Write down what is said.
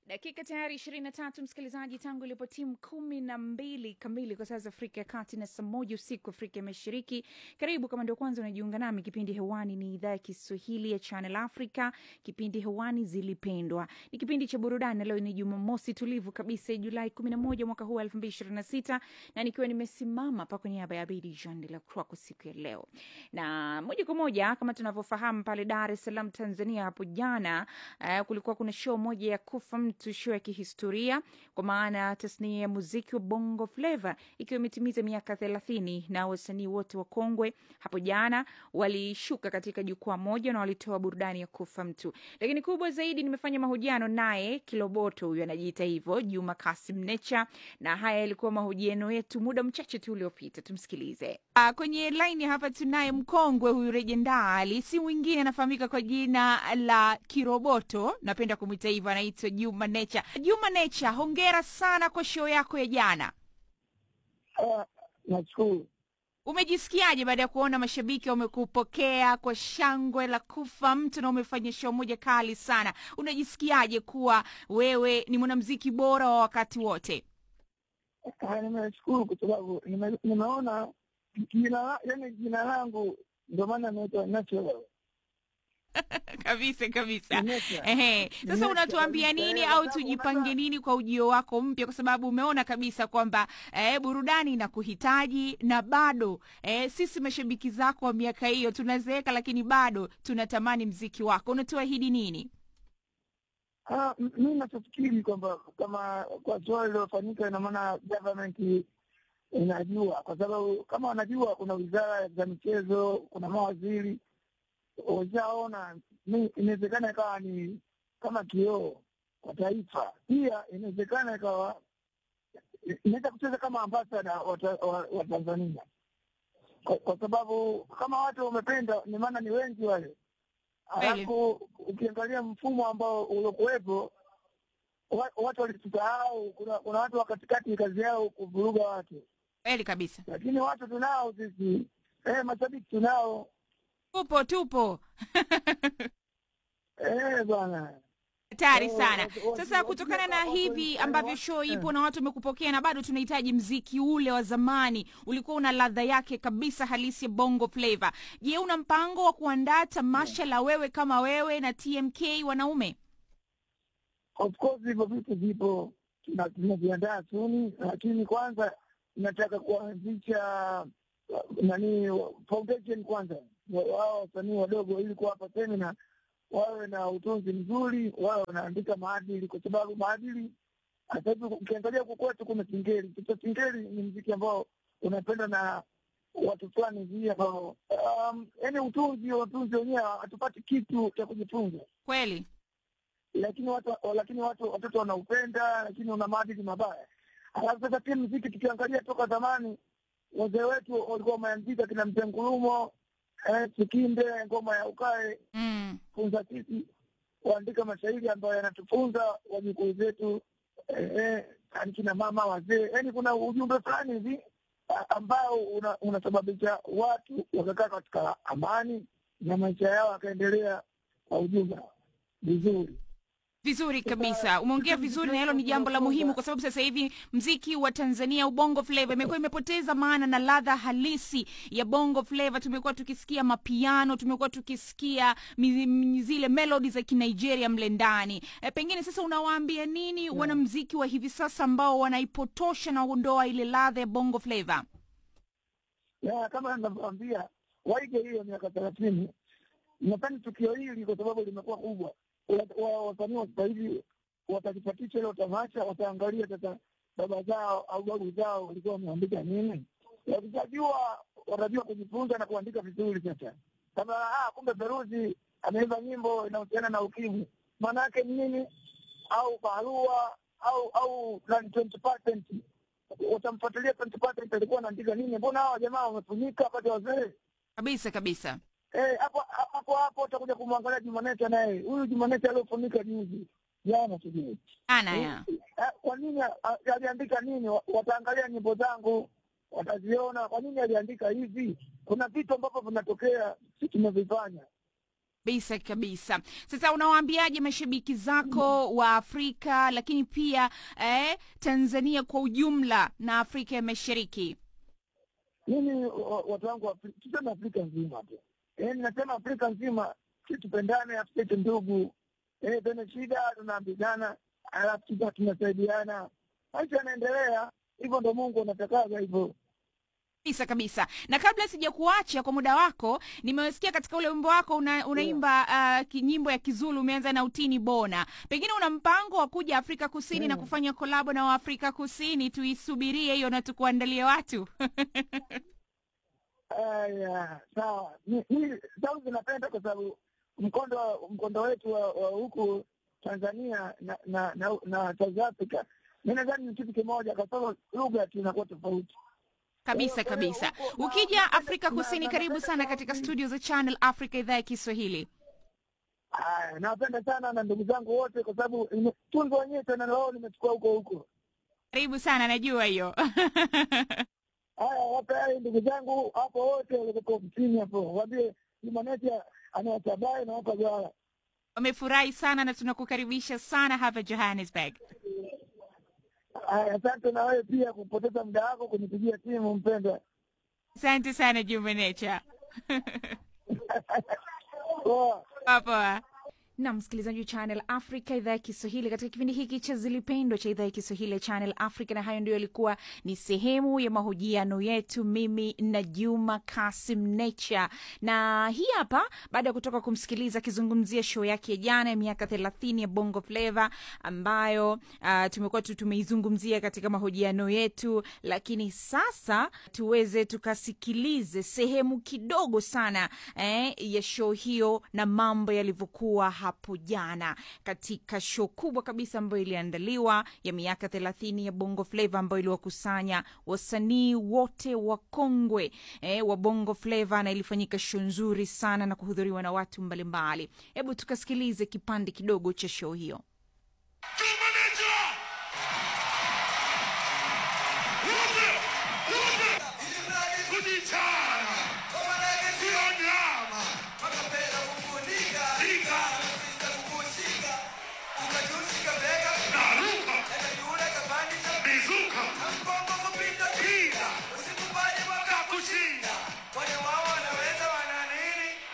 Dakika tayari ishirini na tatu msikilizaji, tangu ilipo timu kumi na mbili kamili kwa saa za Afrika ya Kati na saa moja usiku Afrika ya Mashariki. Karibu kama ndio kwanza unajiunga nami, kipindi hewani ni idhaa ya Kiswahili ya Channel Africa. Kipindi hewani Zilipendwa ni kipindi cha burudani. Leo ni Jumamosi tulivu kabisa, Julai kumi na moja mwaka huu wa elfu mbili ishirini na sita na nikiwa nimesimama hapa kwa niaba ya Abedi Jean de la Croix kwa siku ya leo, na moja kwa moja kama tunavyofahamu pale Dar es Salaam Tanzania hapo jana uh, kulikuwa kuna show moja ya kufa mtu, show ya kihistoria kwa maana tasnia ya muziki wa Bongo Flava ikiwa imetimiza miaka thelathini na wasanii wote wa kongwe hapo jana walishuka katika jukwaa moja na walitoa burudani ya kufa mtu. Lakini kubwa zaidi, nimefanya mahojiano naye Kiloboto, huyu anajiita hivyo, Juma Kasim Necha, na haya yalikuwa mahojiano yetu muda mchache tu uliopita. Tumsikilize. Uh, kwenye laini hapa tunaye mkongwe huyu rejendali, si mwingine anafahamika kwa jina la Kiroboto, napenda kumwita hivyo, anaitwa Juma Necha. Juma Necha, hongera sana kwa show yako ya jana. Ah, nashukuru. Umejisikiaje baada ya kuona mashabiki wamekupokea kwa shangwe la kufa mtu na umefanya show moja kali sana? Unajisikiaje kuwa wewe ni mwanamuziki bora wa wakati wote? Ah, Nimeshukuru kwa sababu nime- nimeona jina la- yaani jina langu ndio maana naitwa Natural. kabisa kabisa. Nature. Ehe, sasa Nature unatuambia kabisa. nini Eh, au kwa sababu tujipange unajua- nini kwa ujio wako mpya, kwa sababu umeona kabisa kwamba eh, burudani inakuhitaji na bado eh, sisi mashabiki zako wa miaka hiyo tunazeeka, lakini bado tunatamani mziki wako. Unatuahidi nini? Ah, m- mi nachofikiri kwamba kama kwa swali lilofanyika, ina maana government inajua, kwa sababu kama wanajua, kuna wizara za michezo, kuna mawaziri washaona, mi- inawezekana ikawa ni kama kioo kwa taifa. Pia inawezekana ikawa inaweza kucheza kama ambasada wa ta- wa wa Tanzania, kwa, kwa sababu kama watu wamependa, ni maana ni wengi wale Alafu ukiangalia mfumo ambao uliokuwepo, wa- watu walitusahau. Kuna, kuna watu wa katikati kazi yao kuvuruga watu, Kweli kabisa, lakini watu tunao sisi eh, mashabiki tunao tupo tupo eh, bwana hatari Oh, sana. watu- watu- Sasa watu- kutokana na watu- hivi watu- ambavyo watu- show ipo eh. na watu wamekupokea na bado tunahitaji mziki ule wa zamani, ulikuwa una ladha yake kabisa halisi ya bongo flava. Je, una mpango wa kuandaa tamasha la wewe kama wewe na TMK wanaume? Of course hivyo vitu vipo, tuna- tunaviandaa suni, lakini kwanza nataka kuanzisha uh, nani foundation kwanza, wa- wao wasanii wadogo, ili kuwapa semina, wawe na utunzi mzuri, wawe wanaandika maadili, kwa sababu maadili sasa hivi ukiangalia huku kwetu kuna singeli. Sasa singeli ni mziki ambao unapendwa na watu fulani hivi ambao um, yaani utunzi utunzi wenyewe hatupati kitu cha kujifunza Kweli lakini watu lakini watu watoto wanaupenda, lakini una maadili mabaya. Alafu sasa pia mziki tukiangalia toka zamani, wazee wetu walikuwa wameandika kina mzee Ngulumo, eh, Sikinde, ngoma ya ukae mm. funza sisi kuandika mashairi ambayo yanatufunza wajukuu zetu, eh, eh, yaani kina mama wazee, yaani kuna ujumbe fulani hivi a- ambao una- unasababisha watu wakakaa katika amani na maisha yao yakaendelea kwa ujumla vizuri. Vizuri kabisa, umeongea vizuri, na hilo ni jambo la muhimu, kwa sababu sasa hivi mziki wa Tanzania ubongo flava imekuwa imepoteza maana na ladha halisi ya bongo flava. Tumekuwa tukisikia mapiano, tumekuwa tukisikia mi- mi- zile melodi za Kinigeria mle ndani. E, pengine sasa unawaambia nini wanamziki wa hivi sasa ambao wanaipotosha na kuondoa ile ladha ya bongo flava? ya kama ninavyoambia waige hiyo miaka thelathini. Nadhani tukio hili kwa sababu limekuwa kubwa, wa- wa- wasanii wa sasa hivi watalipatisha hilo tamasha, wataangalia sasa baba zao au babu zao walikuwa wameandika nini. Wakishajua watajua kujifunza na kuandika vizuri. Sasa kama ah, kumbe Feruzi ameimba nyimbo inahusiana na ukimwi, maana yake ni nini? Au barua au au nani 20% watamfuatilia 20% alikuwa anaandika nini? Mbona hawa jamaa wamefunika wakati wazee Kabisa kabisa. Eh, hapo hapo hapo utakuja kumwangalia Jumanete naye. Huyu Jumanete aliofunika juzi. Jana sijui. Ana ya. Eh, Kwa nini a- aliandika nini? Wa- Wataangalia nyimbo zangu, wataziona kwa nini aliandika hivi. Kuna vitu ambavyo vinatokea si tumevifanya. kabisa kabisa sasa unawaambiaje mashabiki zako wa afrika lakini pia eh, tanzania kwa ujumla na afrika ya mashariki mimi wa- watu wangu wa Afri- tuseme Afrika nzima tu, yaani nasema Afrika nzima, si tupendane, Afrika ndugu, eh, penye shida tunaambizana, alafu tuta tunasaidiana, maisha yanaendelea. Hivyo ndo Mungu anatakaga hivyo. kabisa kabisa na kabla sija kuacha kwa muda wako nimesikia katika ule wimbo wako una, unaimba uh, ki- nyimbo ya kizulu umeanza na utini bona pengine una mpango wa kuja afrika kusini na Mm. kufanya kolabo na waafrika kusini tuisubirie hiyo na tukuandalie watu Aya, sawa. Mi- mi sauti napenda kwa sababu mkondo mkondo wetu wa wa huku Tanzania na na na, na South Africa, mi nadhani ni kitu kimoja, kwa sababu lugha tu inakuwa tofauti. kabisa Kwa hiyo kabisa huko- na- ukija napenda- afrika na- kusini na- karibu napenda sana katika sauti. studio za channel africa idhaa ya kiswahili Aya, nawapenda sana na ndugu zangu wote, kwa sababu nime- tunzo wenyewe tena lao nimechukua huko huko. karibu sana najua hiyo Haya, wape hai ndugu zangu hapo wote walioko ofisini hapo, waambie Jumaneti anawatabae na wapa jwara. wamefurahi sana na tunakukaribisha sana hapa johannesburg Haya, asante na wewe pia kupoteza muda wako kunipigia simu mpendwa. asante sana jumanecha Poa. Poa. na msikilizaji wa channel africa idhaa ya kiswahili katika kipindi hiki cha zilipendwa cha idhaa ya kiswahili ya channel africa na hayo ndio yalikuwa ni sehemu ya mahojiano yetu mimi na juma kasim nature na hii hapa baada ya kutoka kumsikiliza akizungumzia show yake ya jana ya miaka thelathini ya bongo flava ambayo uh, tumekuwa tu tumeizungumzia katika mahojiano yetu lakini sasa tuweze tukasikilize sehemu kidogo sana eh, ya show hiyo na mambo yalivyokuwa hapo jana katika show kubwa kabisa ambayo iliandaliwa ya miaka thelathini ya bongo flava ambayo iliwakusanya wasanii wote wakongwe eh, wa bongo flava na ilifanyika show nzuri sana na kuhudhuriwa na watu mbalimbali hebu tukasikilize kipande kidogo cha show hiyo Kumaneja! Wote! Wote! Kujicha!